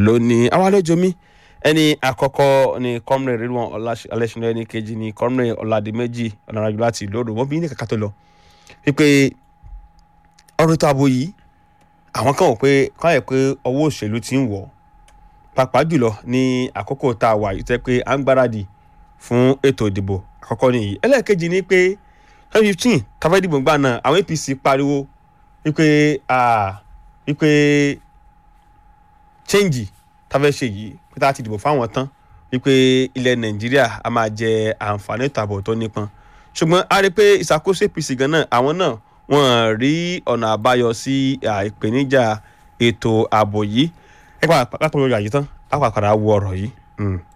lónìí àwọn àlejò mi ẹni àkọ́kọ́ ni comrade rilwan ọlásìnlẹ̀ ẹni kejì ni comrade ọ̀làdìmẹ́jì ọ̀nàràjù láti ìlú odò wọ́n bí ní kàkà tó lọ wípé ọ̀rọ̀ ètò ààbò yìí àwọn kan wò pé káyọ̀ pé ọwọ́ òṣèlú ti ń wọ̀ pàápàá jùlọ ní àkókò tá a wà yìí tẹ́ pé à ń gbáradì fún ètò ìdìbò àkọ́kọ́ nìyí ẹlẹ́ẹ̀kejì ni pé twenty fifteen tàbí ìdìbò gbà náà àwọn apc pariwo wípé wípé change tàbí ṣe yìí pé tá a ti dìbò fáwọn tán wípé ilẹ̀ nàìjíríà a máa jẹ àǹfààní ètò ààbò tó nípọn ṣùgbọ́n a rí i pé ìṣàkóso apc gan náà àwọn náà wọ́n rí ọ̀nà àbáyọ sí ìpèníjà ètò ààbò yìí ẹ pàápàá pàápàá yóò yà yìí tán á pàápàá wo ọ̀rọ̀ yìí.